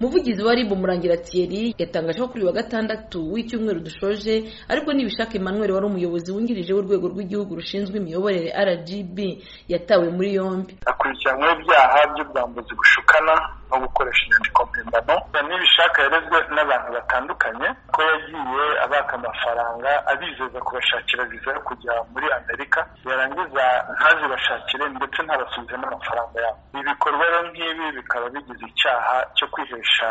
umuvugizi wa rib murangira thierry yatangaje ko kuri uyu wa gatandatu w'icyumweru dushoje ariko nibishaka emmanuel wari umuyobozi wungirije w'urwego rw'igihugu rushinzwe imiyoborere rgb yatawe muri yombi akurikiranyweho ibyaha by'ubwambuzi bushukana no gukoresha inyandiko mpimbano nibishaka yarezwe n'abantu batandukanye ko yagiye abaka amafaranga abizeza kubashakira viza yo kujya muri amerika yarangiza ntazibashakire ndetse ntabasubize n'amafaranga yabo ibi bikorwa rero nk'ibi bikaba bigize icyaha cyo kwihesha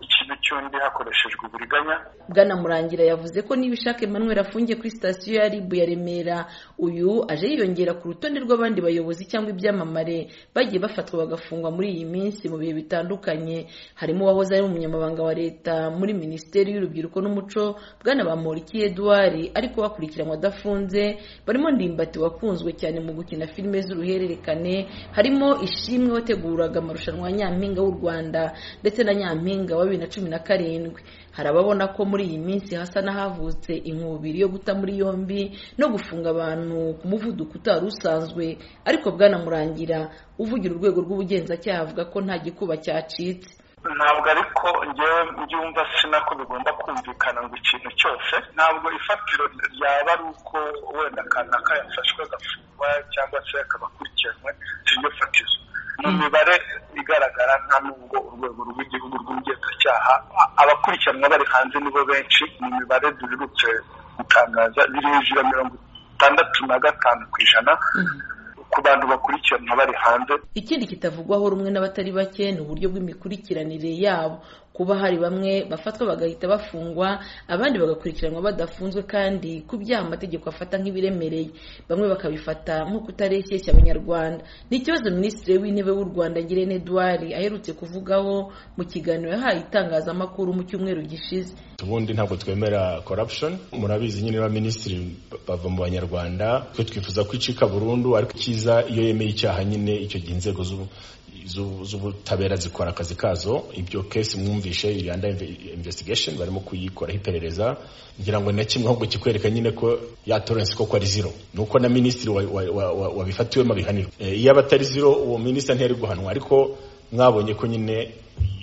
ikintu cy'undi hakoreshejwe uburiganya bwana murangira yavuze ko nibishaka emmanuel afungiye kuri sitasiyo ya rib ya remera uyu aje yiyongera ku rutonde rw'abandi bayobozi cyangwa ibyamamare bagiye bafatwa bagafungwa muri iyi minsi mu bihe bitandukanye harimo uwahoze ari umunyamabanga wa leta muri minisiteri y'urubyiruko n'umuco bwana bamporiki eduard ariko bakurikiranywe adafunze barimo ndimbati wakunzwe cyane mu gukina filime z'uruhererekane harimo ishimwe wateguraga amarushanwa ya nyampinga w'u rwanda ndetse na nyampinga wa bibiri na cumi na karindwi hari ababona ko muri iyi minsi hasa n'ahavutse inkubiri yo guta muri yombi no gufunga abantu ku muvuduko utari usanzwe ariko bwana murangira uvugira urwego rw'ubugenzacyaha avuga ko nta gikuba cyacitse ntabwo ariko ngewe mbyumva sina ko bigomba kumvikana ngo ikintu cyose ntabwo ifatiro ryaba ari uko wenda kanaka yafashwe agafungwa cyangwa se akaba akurikiranwe siryo fatizo mu mibare igaragara nta nubwo urwego rw'igihugu rw'ubugenzacyaha abakurikiranwa bari hanze nibo benshi mu mibare duherutse gutangaza biri hejuru ya mirongo itandatu na gatanu ku ijana ku bantu bakurikiranwa bari hanze ikindi kitavugwaho rumwe n'abatari bake ni uburyo bw'imikurikiranire yabo kuba hari bamwe bafatwa bagahita bafungwa abandi bagakurikiranwa badafunzwe kandi ku byaha amategeko afata nk'ibiremereye bamwe bakabifata nko kutareshyeshya abanyarwanda ni ikibazo minisitiri w'intebe w'u rwanda ngirente eduard aherutse kuvugaho mu kiganiro yahaye itangazamakuru mu cyumweru gishize ubundi ntabwo twemera corruption murabizi nyine ba minisitiri bava mu banyarwanda twe twifuza ko icika burundu ariko cyiza iyo yemeye icyaha nyine icyo gihe inzego z'ubutabera zikora akazi kazo ibyo kesi mwumvishe iri under investigation barimo kuyikoraho iperereza ngira ngo na kimwe ahubwo kikwereka nyine ko ya tolerance koko ari zero ni uko na minisitiri wabifatiwemo abihanirwa iyo aba atari zero uwo minisitiri ntiyari guhanwa ariko mwabonye ko nyine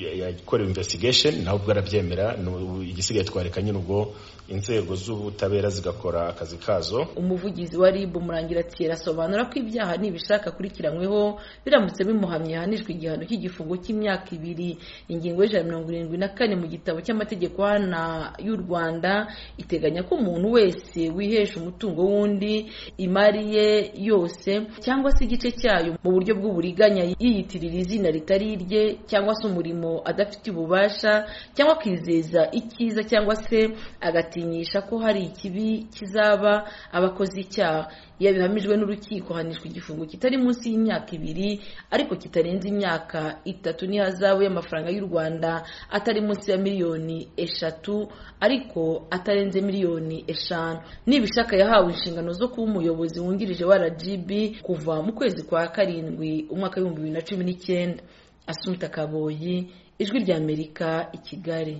yakorewe investigation nawe ubwo arabyemera igisigaye twareka nyine ubwo inzego z'ubutabera zigakora akazi kazo umuvugizi wa rib murangira tiera asobanura ko ibyaha nibishaka akurikiranyweho biramutse bimuhamye yahanijwe igihano cy'igifungo cy'imyaka ibiri ingingo y'ijana mirongo irindwi na kane mu gitabo cy'amategeko hana y'u rwanda iteganya ko umuntu wese wihesha umutungo w'undi imari ye yose cyangwa se igice cyayo mu buryo bw'uburiganya yiyitirira izina ritari irye cyangwa se umurimo adafite ububasha cyangwa akizeza icyiza cyangwa se agatinyisha ko hari ikibi kizaba abakoze icyaha iyo bihamijwe n'urukiko hanishwa igifungo kitari munsi y'imyaka ibiri ariko kitarenze imyaka itatu n'ihazabu y'amafaranga y'u rwanda atari munsi ya miliyoni eshatu ariko atarenze miliyoni eshanu nibishaka yahawe inshingano zo kuba umuyobozi wungirije wa rgb kuva mu kwezi kwa karindwi umwaka w'ibihumbi bibiri na cumi n'icyenda asumta kaboyi ijwi ry'amerika i kigali